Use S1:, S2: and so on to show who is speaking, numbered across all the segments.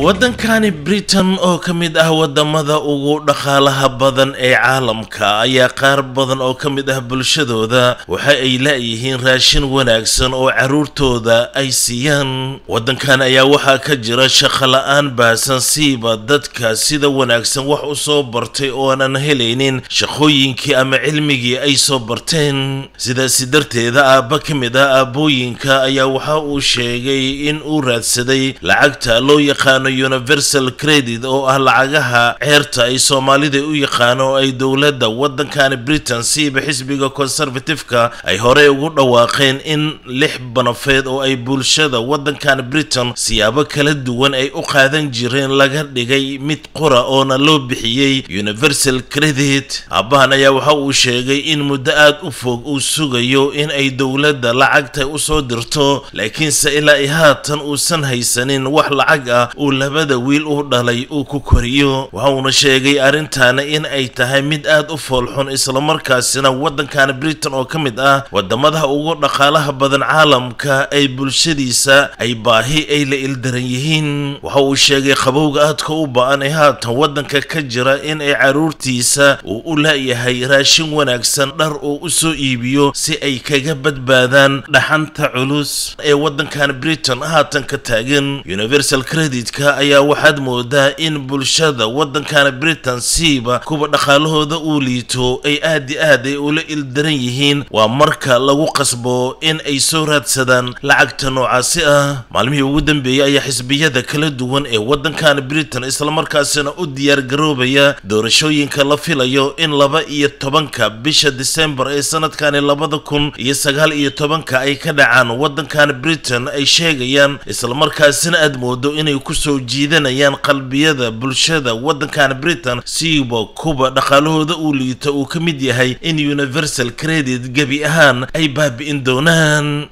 S1: waddankani britain oo ka mid ah waddamada ugu dhaqaalaha badan ee caalamka ayaa qaar badan oo ka mid ah bulshadooda waxa ay la'yihiin raashin wanaagsan oo carruurtooda ay siiyaan waddankan ayaa waxaa ka jira shaqola'aan baahsan siiba dadka sida wanaagsan wax u soo bartay oo aanan helaynin shaqooyinkii ama cilmigii ay soo barteen sidaasi darteeda aabba ka mid ah aabbooyinka ayaa waxa uu sheegay in uu raadsaday lacagta loo yaqaano universal credit oo ah lacagaha ceerta ay soomaalida u yaqaano oo ay dowladda waddankani britain siiba xisbiga conservative-ka ay horey ugu dhawaaqeen in lix banafeed oo ay bulshada waddankani britain siyaabo kala duwan ay u qaadan jireen laga dhigay mid qura oona loo bixiyey universal credit aabbahan ayaa waxa uu sheegay in muddo aad u fog uu sugayo in ay dowladda lacagta usoo dirto laakiinse ilaa i haatan uusan haysanin wax lacag ah uu labada wiil u dhalay uu ku koriyo waxa uuna sheegay arrintaana in ay tahay mid aad u foolxun islamarkaasina waddankani britain oo ka mid ah wadamadaha ugu dhaqaalaha badan caalamka ay bulshadiisa ay baahi ay la ildaran yihiin waxa uu sheegay qabowga aadka u ba-an ee haatan waddanka ka jira in ay carruurtiisa uu u laayahay raashin wanaagsan dhar uu u soo iibiyo si ay kaga badbaadaan dhaxanta culus ee waddankan britain haatan ka taagan universal creditka ayaa waxaad moodaa in bulshada waddankana britain siiba kuwa dhaqaalahooda uu liito ay aad i aad ay ula ildaran yihiin waa marka lagu qasbo in ay soo raadsadaan lacagta noocaasi ah maalmihii ugu dambeeyey ayaa xisbiyada kala duwan ee waddankana britain islamarkaasina u diyaar garoobaya doorashooyinka la filayo in laba iyo tobanka bisha disembar ee sanadkani labada kun iyo sagaal iyo tobanka ay ka dhacaan waddankana britain ay sheegayaan islamarkaasina aad moodo inay kusoo jiidanayaan qalbiyada bulshada waddankan britain siiba kuwa dhaqaalahooda uu liito uu ka mid yahay in universal credit gebi ahaan ay baabi'in doonaan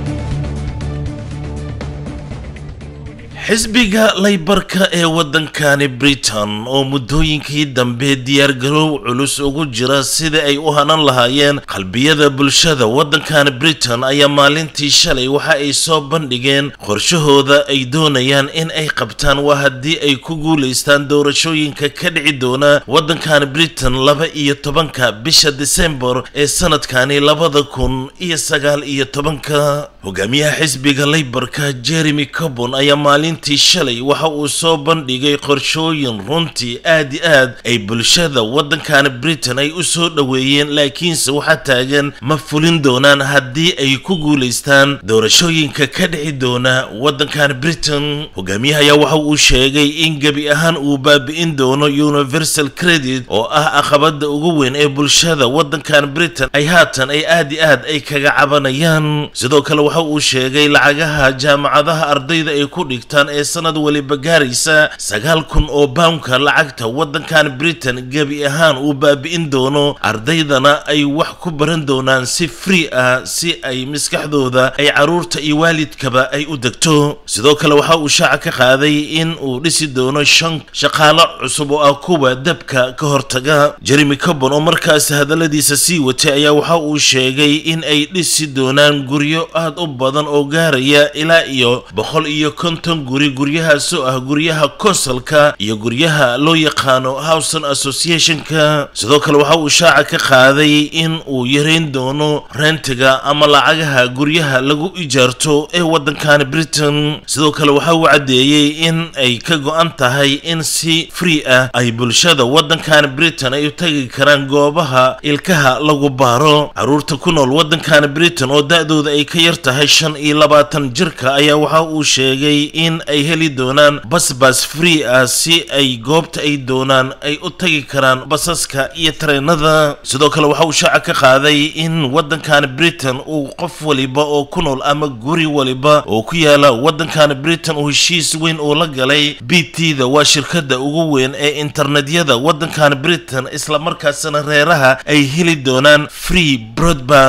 S1: xisbiga laybarka ee waddankani britain oo muddooyinkii dambe diyaargaroow culus ugu jira sida ay u hanan lahaayeen qalbiyada bulshada waddankani britain ayaa maalintii shalay waxa ay soo bandhigeen qorshahooda ay doonayaan in ay qabtaan waa haddii ay ku guulaystaan doorashooyinka ka dhici doona waddankani britain laba iyo tobanka bisha disembar ee sanadkani labada kun iyo sagaal iyo tobanka hogaamiyaha xisbiga laybarka jeremy cobon ayaa maalin intii shalay waxa uu soo bandhigay qorshooyin runtii aad i aad ay bulshada waddankani britain ay u soo dhoweeyeen laakiinse waxaa taagan ma fulin doonaan haddii ay ku guulaystaan doorashooyinka ka dhici doona waddankani britain hogaamiyaha ayaa waxa uu sheegay in gebi ahaan uu baabi'in doono universal credit oo ah aqabada ugu weyn ee bulshada waddankani britain ay haatan ay aad i aad ay kaga cabanayaan sidoo kale waxa uu sheegay lacagaha jaamacadaha ardayda ay ku dhigtaan ee sanad waliba gaaraysa sagaal kun oo bawnka lacagta waddankan britain gebi ahaan uu baabi'in doono ardaydana ay wax ku baran doonaan si free ah si ay maskaxdooda ay carruurta iyo waalidkaba ay u degto sidoo kale waxa uu shaaca ka qaaday in uu dhisi doono shan shaqaalo cusub oo ah kuwa dabka ka hortaga jeremy cobon oo markaas hadalladiisa sii watay ayaa waxa uu sheegay in ay dhisi doonaan guryo aad u badan oo gaaraya ilaa iyo boqol iyo konton guri guryahaasoo ah guryaha konsalka iyo guryaha loo yaqaano howson associationka sidoo kale waxa uu shaaca ka qaaday in uu yareyn doono rentiga ama lacagaha guryaha lagu ijaarto ee waddankani britain sidoo kale waxa uu caddeeyey in ay ka go-an tahay in si free ah ay bulshada waddankani britain ay u tagi karaan goobaha ilkaha lagu baaro carruurta ku nool waddankani britain oo da-dooda ay ka yar tahay shan iyo labaatan jirka ayaa waxa uu sheegay in ay heli doonaan basbas free ah si ay goobta ay doonaan ay u tagi karaan basaska iyo tareenada sidoo kale waxa uu shaaca ka qaaday in waddankani britain uu qof waliba oo ku nool ama guri waliba oo ku yaala waddankani britain uu heshiis weyn uu la galay b t da waa shirkadda ugu weyn ee internetyada waddankani britain islamarkaasina reeraha ay heli doonaan free broadband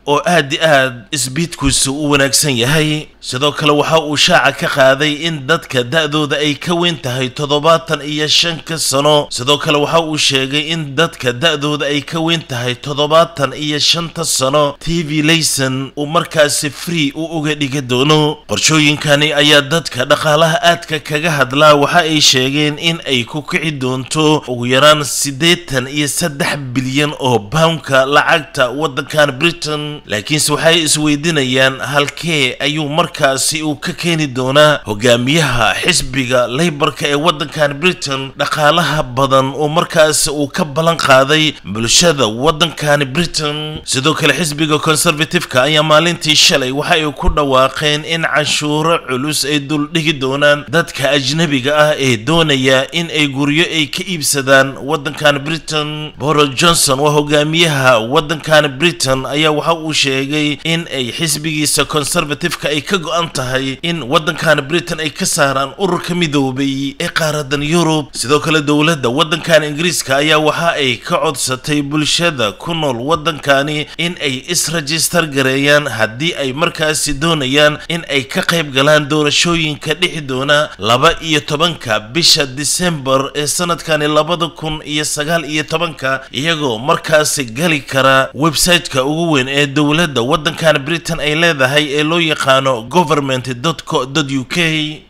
S1: oo aad i aad isbiidkiisu u wanaagsan yahay sidoo kale waxa uu shaaca ka qaaday in dadka da-dooda ay ka weyn tahay toddobaatan iyo shan ka sano sidoo kale waxa uu sheegay in dadka da-dooda ay ka weyn tahay toddobaatan iyo shanta sano t v layson uu markaasi free u uga dhigi doono qorshooyinkani ayaa dadka dhaqaalaha aadka kaga hadlaa waxa ay sheegeen in ay ku kici doonto ugu yaraan siddeetan iyo saddex bilyan oo poundka lacagta waddankan britain laakiinse waxay isweydiinayaan halkee ayuu markaasi uu ka keeni doonaa hogaamiyaha xisbiga laybarka ee waddankan britain dhaqaalaha badan oo markaasi uu ka ballan qaaday bulshada waddankani britain sidoo kale xisbiga conservative-ka ayaa maalintii shalay waxa ay ku dhawaaqeen in canshuuro culus ay duldhigi doonaan dadka ajnabiga ah ee doonaya in ay guryo ay ka iibsadaan waddankan britain boris johnson waa hogaamiyaha waddankan britain ayaa waxa uu sheegay in ay xisbigiisa conservative-ka ay ka go-an tahay in waddankan britain ay ka saaraan ururka midoobay ee qaaradan yurub sidoo kale dowladda waddankan ingiriiska ayaa waxa ay ka codsatay bulshada ku nool waddankani in ay is-rajistar gareeyaan haddii ay markaasi doonayaan in ay ka qayb galaan doorashooyinka dhixi doona laba iyo tobanka bisha disembar ee sanadkani labada kun iyo sagaal iyo tobanka iyagoo markaasi gali kara website-ka ugu weyn ee dowladda waddankan britain ay leedahay ee loo yaqaano government co u k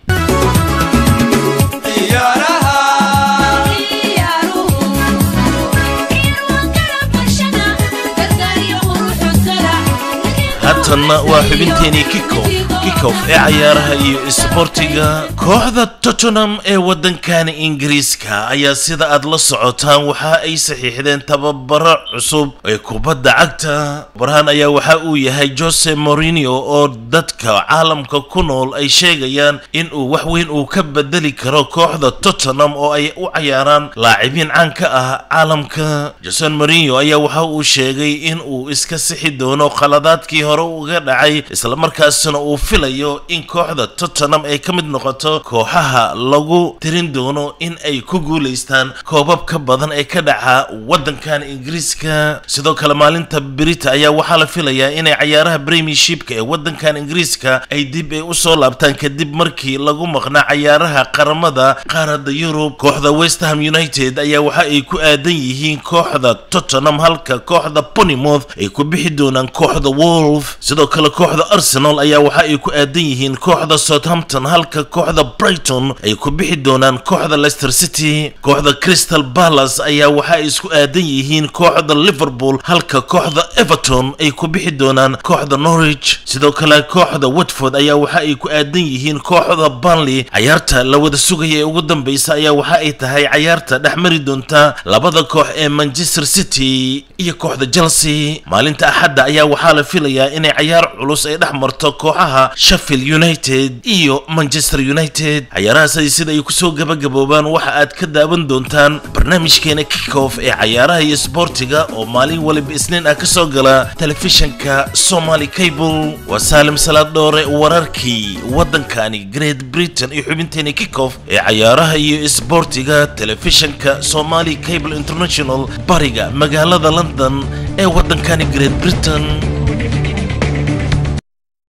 S1: haatanna waa xubinteenii kikof kikof ee cayaaraha iyo isboortiga kooxda tottenham ee waddankani ingiriiska ayaa sida aad la socotaan waxa ay saxiixdeen tababaro cusub ee kubadda cagta barahan ayaa waxa uu yahay jose morinio oo dadka caalamka ku nool ay sheegayaan in uu wax weyn uu ka bedeli karo kooxda tottenham oo ay u cayaaraan laacibiin caan ka ah caalamka jose morinio ayaa waxa uu sheegay in uu iska sixi doono khaladaadkii hore uga dhacay islamarkaasina uu filayo in kooxda tottenham ay ka mid noqoto kooxaha lagu tirin doono in ay ku guulaystaan koobab ka badan ee ka dhaca waddankan ingiriiska sidoo kale maalinta berita ayaa waxaa la filayaa inay cayaaraha premiershipka ee waddankan ingiriiska ay dib ay usoo laabtaan kadib markii lagu maqnaa cayaaraha qaramada qaarada yurub kooxda westham united ayaa waxa ay ku aadan yihiin kooxda tottenham halka kooxda ponymouth ay ku bixi doonaan kooxda wolf sidoo kale kooxda arsenal ayaa waxa ay ku aadan yihiin kooxda southampton halka kooxda brighton ay ku bixi doonaan kooxda leicester city kooxda crystal palace ayaa waxa ay isku aadan yihiin kooxda liverpool halka kooxda everton ay ku bixi doonaan kooxda norwich sidoo kale kooxda watford ayaa waxa ay ku aadan yihiin kooxda burnley cayaarta la wada sugaya ee ugu dambeysa ayaa waxa ay tahay cayaarta dhex mari doonta labada koox ee manchester city iyo kooxda chelsea maalinta axadda ayaa waxaa la filayaa inay cayaar culus ay dhex marto kooxaha sheffield united iyo manchester united cayaarahaas sida ay kusoo gabagaboobaan waxa aad ka daawan doontaan barnaamijkeena kickoff ee cayaaraha iyo sboortiga oo maalin waliba isniin ah kasoo gala telefishanka somali cable waa saalim salaad dhoore wararkii waddankani great britain iyo xubinteena kickoff ee cayaaraha iyo isboortiga telefishanka somali cable international bariga magaalada london ee waddankani great britain